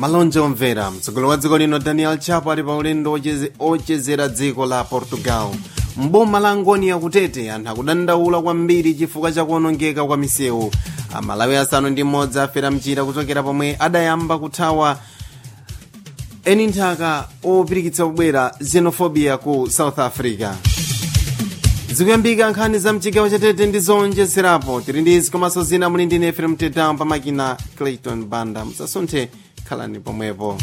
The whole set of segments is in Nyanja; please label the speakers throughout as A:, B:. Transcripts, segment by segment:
A: malonje omvera mtsogoleri wa dziko lino daniel chapo ali pa ulendo ocheze- ochezera dziko la portugal mboma la ngoni kutete anthu akudandaula kwambiri chifukwa cha kuonongeka kwa misewu amalawi asanu ndi mmodzi afera mchira kuchokera pomwe adayamba kuthawa eni nthaka opirikitsa kubwera xenophobia ku south africa zikuyambika nkhani za mchigawo chatete ndi zonjezerapo tili ndi izi komanso zina muli ndi nefe mtetamo pamakina clayton banda musasunthe khalani pomwepo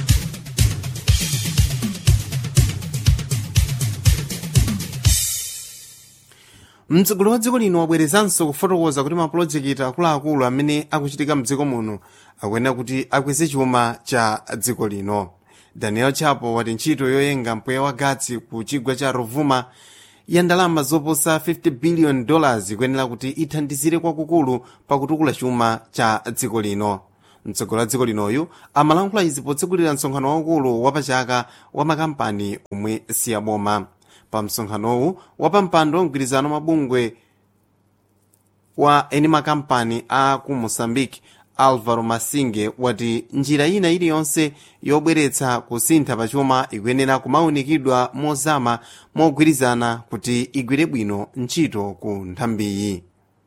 A: mtsogoleri wa dziko lino wabwerezanso kufotokoza kuti mapulojekiti akuluakulu amene akuchitika mdziko muno akuyenera kuti akweze chuma cha dziko lino daniel chapo wati ntchito yoyenga mpweya wa gatsi ku chigwa cha rovuma ya ndalama zoposa 50 billion dollars ikuyenera kuti ithandizire kwakukulu pakutukula chuma cha dziko lino mtsogoleri wa dziko linoyu amalankhula izi potsegulira msonkhano waukulu wapachaka wa makampani omwe siyaboma pa msonkhanowu wapampando wa mgwirizano mabungwe wa eni makampani a ku moçambique alvaro masinge wati njira ina iliyonse yobweretsa kusintha pachuma ikuyenera kumaunikidwa mozama mogwirizana kuti igwire bwino ntchito ku nthambiyi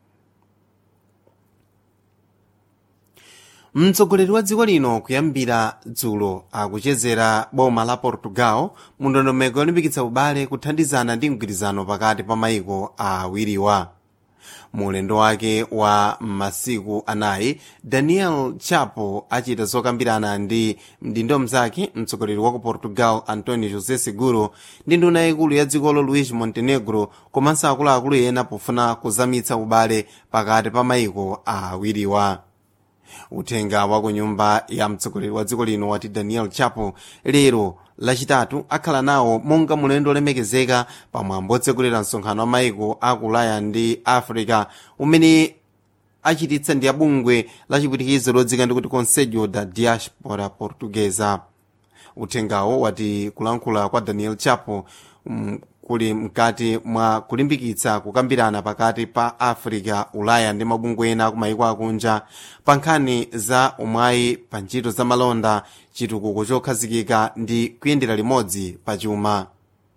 A: mtsogoleri wa dziko lino kuyambira dzulo akuchezera boma la portugal mu ndondomeko yolimbikitsa ubale kuthandizana ndi mgwirizano pakati pa mayiko awiriwa mu ulendo wake wa masiku anayi daniel chapo achita zokambirana ndi mdindo mzake mtsogoleri wa ku portugal antonio josé seguro ndi nduna yaikulu ya dzikolo luis montenegro komanso akuluakulu ena pofuna kuzamitsa ubale pakati pa mayiko awiriwa uthenga wa ku nyumba ya mtsogoleri wa dziko lino wati daniel chapo lero lachitatu akhala nawo monga mulendo olemekezeka pamwambo otsegulira msonkhano wa mayiko a ulaya ndi africa umene achititsa ndi abungwe la chipwitikizo lodzika ndikuti conselho da diaspora portuguesa uthengawo wati kulankhula kwa daniel chapo um, kuli mkati mwa kulimbikitsa kukambirana pakati pa africa ulaya ndi mabungwe ena ku mayiko akunja pa nkhani za umwayi pa ntchito za malonda chitukuko chokhazikika ndi kuyendera limodzi pa chuma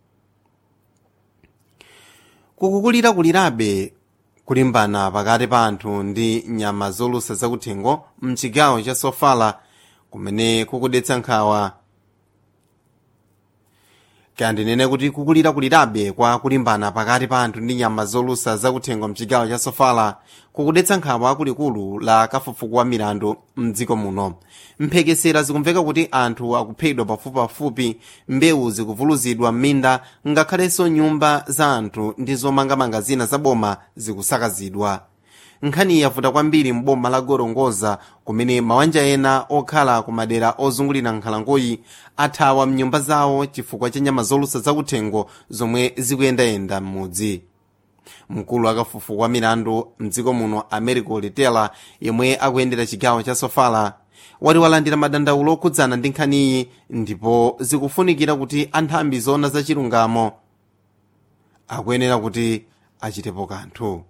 A: kukukulira kulirabe kulimbana pakati pa anthu ndi nyama zolusa zakuthengo mchigawo cha sofala kumene kukudetsa nkhawa kandinene kuti kukulira kulirabe kwa kulimbana pakati pa anthu ndi nyama zolusa zakuthengo mchigawo cha sofala kukudetsa nkhawa kulikulu la kafukufuku wa milandu mdziko muno mphekesera zikumveka kuti anthu akuphedwa pafupipafupi mbewu zikuvuluzidwa m'minda ngakhalenso nyumba za anthu ndi zomangamanga zina za boma zikusakazidwa nkhani yavuta kwambiri mboma la gorongoza kumene mabanja ena okhala ku madera ozungulira nkhalangoyi athawa mnyumba zawo chifukwa cha nyama zolusa zakuthengo zomwe zikuyendayenda m'mudzi mkulu akafukufuku wa milandu mdziko muno americo letela yemwe akuyendera chigawo cha sofala wati walandira madandaulo okhudzana ndi nkhaniyi ndipo zikufunikira kuti anthambi zoona za chilungamo akuyenera kuti achitepo kanthu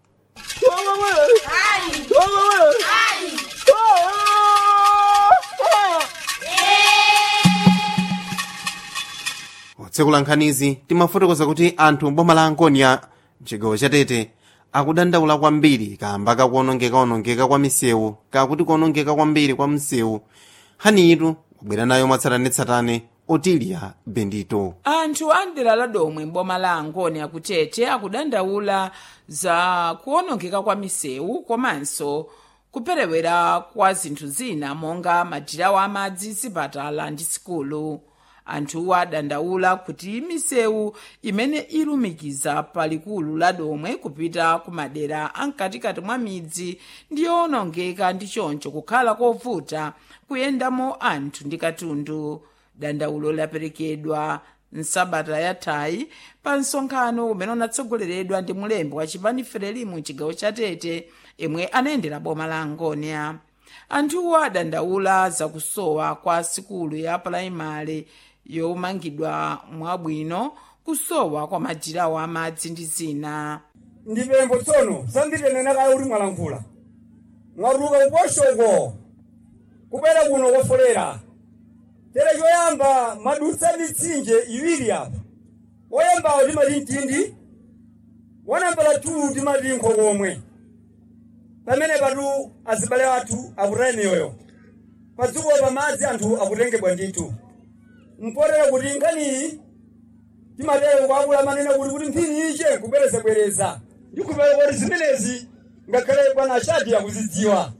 A: otsekula nkhanizi timafotokoza kuti anthu mboma la angonia mchigawo chatete akudandaula kwambiri kamba kakuonongeka-onongeka kwa misewu kakuti kuonongeka kwambiri kwa msewu hanitu wabwera nayo mwatsatanetsatane otilia bendito
B: anthu a mdera la domwe mboma la angoni akutete akudandaula za kuonongeka kwa misewu komanso kuperewera kwa zinthu zina monga madirawo amadzi zipatala ndi sikulu anthuwa adandaula kuti misewu imene ilumikiza palikulu la domwe kupita ku madera amkatikati mwa midzi ndi yoonongeka ndi choncho kukhala kovuta kuyendamo anthu ndi katundu dandaulo laperekedwa nsabata yathayi pa msonkhano umene unatsogoleredwa ndi mulembi wa chipani frelimu chigawo cha tete imwe anayendera boma la angonia anthuwo adandaula zakusowa kwa sikulu ya pulaimali yomangidwa mwabwino kusowa kwa madirawo amadzi ndi zina
C: ndipembo tsono sandipenena kale kuti mwalankhula mwaruka kuposhoko kubwera kuno kofolera tere choyamba madutsa mitsinje iwiri apa woyambawo timati mtindi wanambala 2 timati nkhokomwe pamene patu azibale athu akutaya miyoyo padziko pamadzi anthu akutengebwa ndithu mpotera kuti nkhaniyi timatero kwakula manena kuti kuti mphini iche kubwerezabwereza ndikupera kuti zimenezi ngakhale bwana ashadi akuzidziwa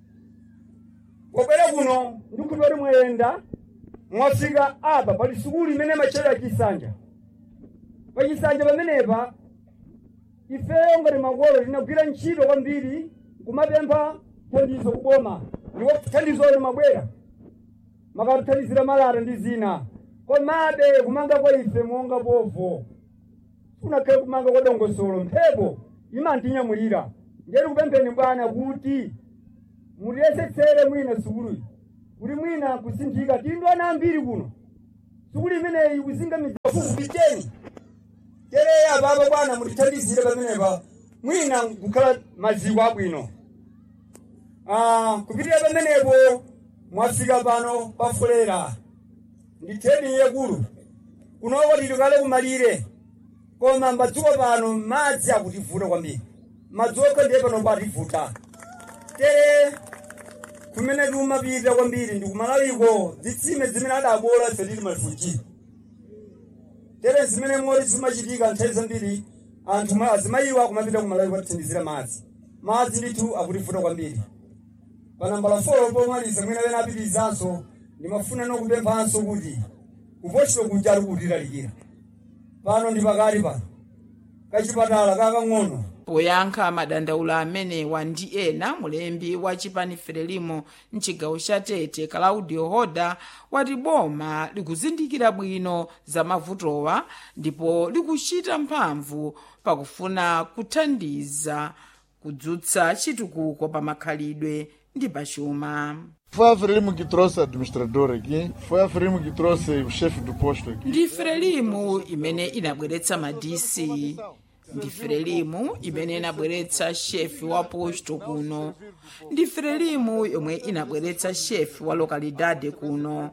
C: pobwera kuno ndikupera kuti mwayenda mwafika apa pali sukulu imene machera chisanja pachisanja pamenepa ifeyo ngati makolo tinagwira ntchito kwambiri kumapempha thandizo kuboma ndipo thandizo limabwera makatithandizira malata ndi zina komabe kumanga kwa ife monga povo kunakhale kumanga kwa dongosolo mphepo imantinyamulira ngeti kupempheni bwana kuti mutiyesetsere mwina sukuluyi kuti mwina kusinthika tindu ana ambiri kuno sukulu imeneyi kuzinga mifukupicheni tereya baba bwana mutithandizire pamenepa mwina kukhala maziko abwino Ah, kupitira pamenepo mwafika pano pafulera ndi treni yakulu kunoko tili kale kumalire koma madziko pano madzi akutivuta kwambiri madzi okha ndiye pano pativuta tere kumene tikumapita kwambiri ndi kumalawiko zitsime zimene adabola ife tili malifuchi tere zimene moti zimachitika nthawi zambiri anthu ma- azimayiwa kumapita kumalawiko atithandizira madzi madzi ndithu akutivuta kwambiri panambala 4 pomaliza mwina wena apitizanso ndimafuna nokupemphanso kuti kupochito kuja ali kutilalikira pano ndi pakati pano kachipatala kakang'ono
B: poyankha madandaulo amenewa ndi ena mulembi wa chipani frelimo mchigawo cha tete claudio hoda wati boma likuzindikira bwino za mavutowa ndipo likuchita mphamvu pakufuna kuthandiza kudzutsa chitukuko pa makhalidwe ndi pachuma
D: Foi a Frelimo que trouxe o administrador aqui, foi a Frelimo que trouxe o chefe do posto aqui.
B: ndi frelimu imene inabweretsa madisi ndi frelimu imene inabweretsa shefi wa posto kuno ndi frelimu yomwe inabweretsa shefi wa lokalidade kuno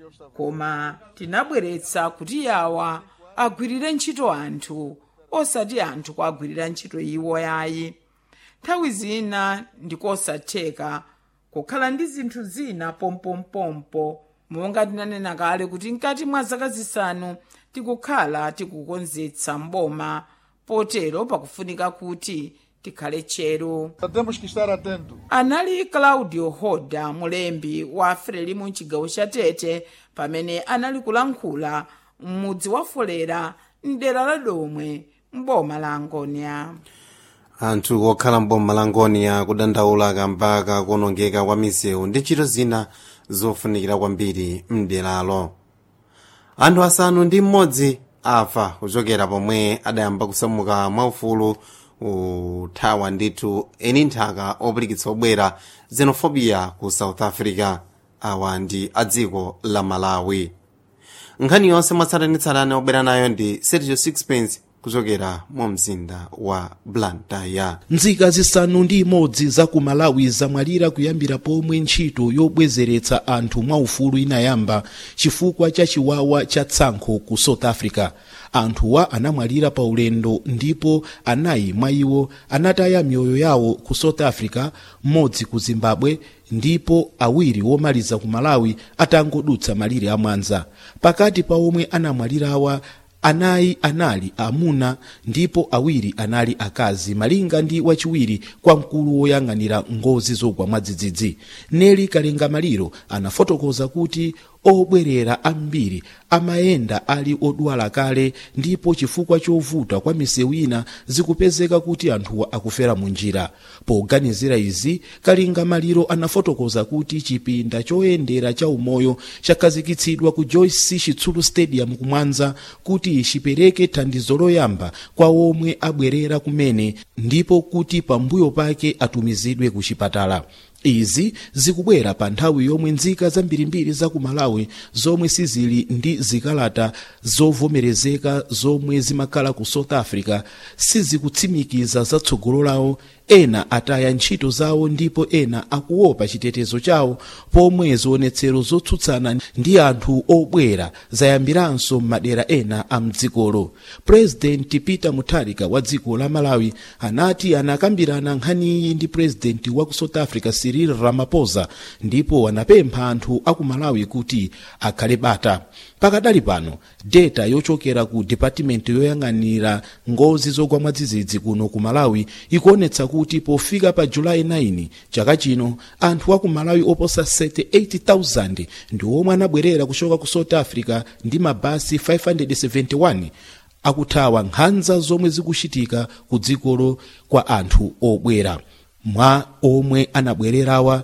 B: koma tinabweretsa kuti yawa agwirire ntchito anthu osati anthu kuagwirira ntchito iwo yayi nthawi zina ndikosatheka kukhala ndi zinthu zina pompompompo monga tinanena kale kuti mkati mwa zaka zisanu tikukhala tikukonzetsa mboma potero pakufunika kuti tikhale tcheru
D: Temos que estar atentos.
B: anali claudio hoda mulembi wa frelimu mchigawo cha tete pamene anali kulankhula m'mudzi wa folera mdera la domwe mboma la angonia
A: anthu okhala mboma la ngoniya kudandaula kamba kakuonongeka kwa misewu ndi ntchito zina zofunikira kwambiri mderalo anthu asanu ndi mmodzi afa kuchokera pomwe adayamba kusamuka mwaufulu uthawa ndithu eni nthaka opirikitsa obwera xenophobia ku south africa awa ndi a dziko la malawi nkhani yonse mwatsatanitsatane obwera nayo ndi sergio sixpence kuchokera mu mzinda wa blantyre
E: nzika zisanu ndi imodzi za ku malawi zamwalira kuyambira pomwe ntchito yobwezeretsa anthu mwaufulu inayamba chifukwa cha chiwawa cha tsankho ku south africa anthuwa anamwalira pa ulendo ndipo anayi mwa iwo anataya miyoyo yawo ku south africa mmodzi ku zimbabwe ndipo awiri womaliza ku malawi atangodutsa malire amwanza pakati pa omwe anamwalirawa anayi anali amuna ndipo awiri anali akazi malinga ndi wachiwiri kwa mkulu woyang'anira ngozi zogwa mwadzidzidzi neli kalenga maliro anafotokoza kuti obwerera ambiri amayenda ali odwala kale ndipo chifukwa chovuta kwa misewu ina zikupezeka kuti anthuwa akufera mu njira poganizira izi kalinga maliro anafotokoza kuti chipinda choyendera cha umoyo chakhazikitsidwa ku joyce chitsulu stadium kumwanza kuti chipereke thandizo loyamba kwa omwe abwerera kumene ndipo kuti pambuyo pake atumizidwe ku chipatala izi zikubwera pa nthawi yomwe nzika zambirimbiri za ku malawi zomwe sizili ndi zikalata zovomerezeka zomwe zimakhala ku south africa sizikutsimikiza zatsogolo lawo ena ataya ntchito zawo ndipo ena akuopa chitetezo chawo pomwe zionetsero zotsutsana ndi anthu obwera zayambiranso m'madera ena a mdzikolo purezidenti peter mutharika wa dziko la malawi anati anakambirana nkhaniyi ndi purezidenti wa ku south africa cyril ramaphosa ndipo anapempha anthu aku malawi kuti akhale bata pakadali pano data yochokera ku department yoyang'anira ngozi zogwa mwadzidzidzi kuno ku malawi ikuonetsa kuti pofika pa julayi 9 chaka chino anthu aku malawi oposa 78,000 ndi omwe anabwerera kuchoka ku south africa ndi mabasi 571 akuthawa nkhanza zomwe zikuchitika ku dzikolo kwa anthu obwera mwa omwe anabwererawa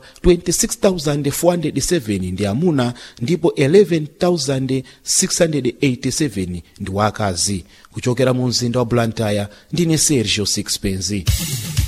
E: 26,407 ndi amuna ndipo 11,687 ndi wakazi kuchokera mu mzinda wa blantyre ndine sergio sixpence